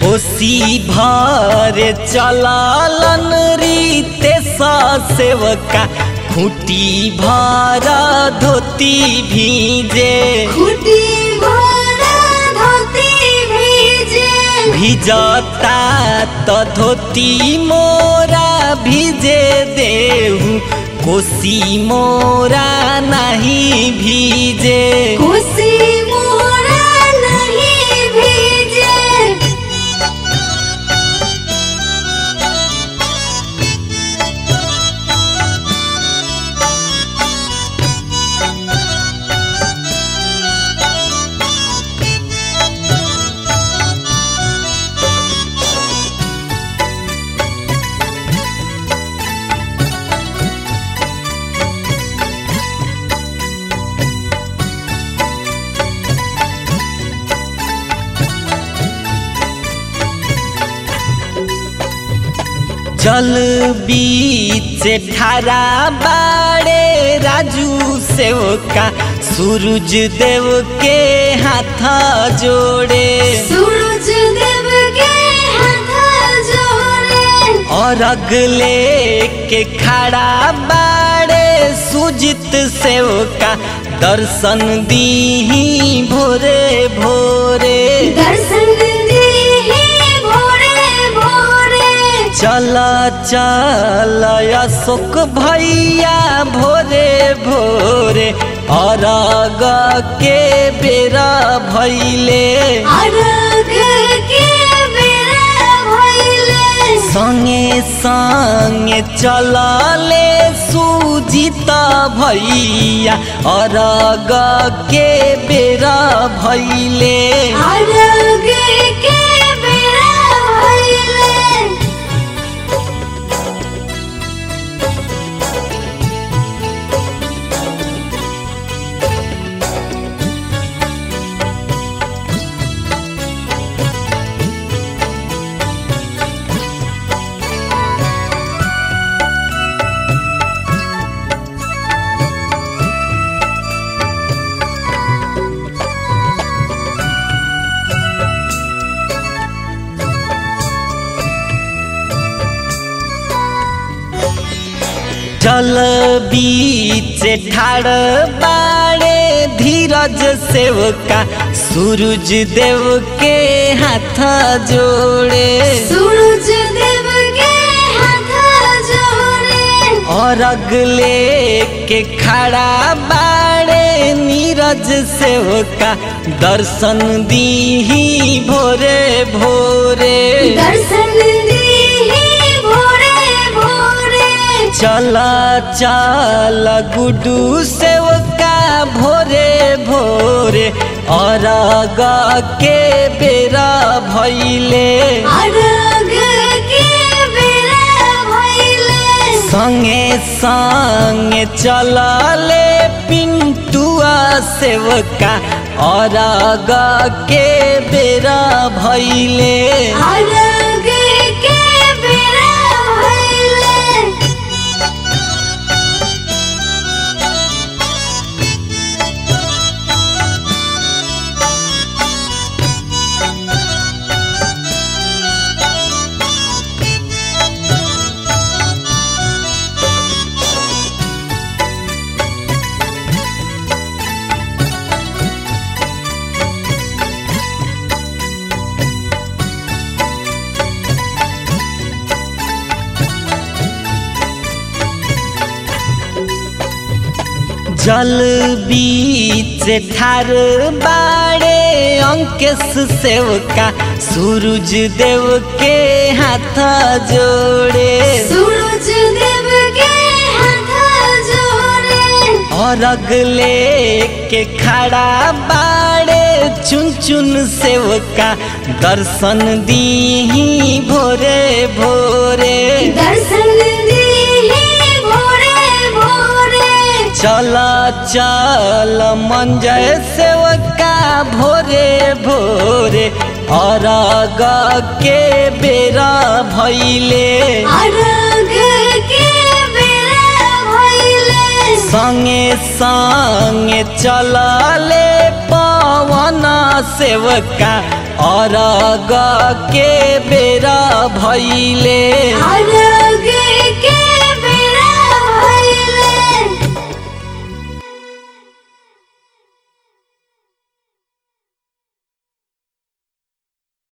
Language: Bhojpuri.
कोसी भरे चलालन रीते सेवका खूटी भर धोती भीजे खुटी भरा धोती भीजे भिजता त धोती मोरा भिजे देहु कोसी मोरा नहीं भीजे कोसी मोरा नहीं भीजे जल बीच ठारा बाड़े राजू सेवका सूरज देव के हाथ जोड़े सूरज देव के हाथ जोड़े और अगले के खड़ा बाड़े सुजित सेवका दर्शन दी भोरे भोरे दर्शन दी भोरे भोरे चल चल अशोक भैया भोरे भोरे अरग के बेरा भैले अर्घ के बेरा भइले संगे संगे चलले सुजित भैया अरग के बेरा भैले अर्घ के बेरा भइले जल बीच ठाड़ बाड़े धीरज सेवका सूरज देव के हाथ जोड़े सूरज देव के हाथ जोड़े और अगले के खड़ा बाड़े नीरज सेवका दर्शन दी भोरे भोरे दर्शन दी भोरे भोरे चल चल गुडू सेवका भोरे भोरे और के बेरा भैले अर्घ के बेरा भइले संगे संगे चलले पिंटुआ सेवका और के बेरा भैले अर्घ के बेरा भइले जल बीच ठार बाड़े अंकेश सेवका सूरज देव के हाथ जोड़े सूरज देव के हाथ जोड़े और अगले के खड़ा बाड़े चुन चुन सेवका दर्शन दी भोरे भोरे दर्शन दी भोरे भोरे चल चल मंजय सेवका भोरे भोरे और के बेरा भैले अर्घ के बेरा भइले संगे संगे चलले पवन सेवका अरग के बेरा भैले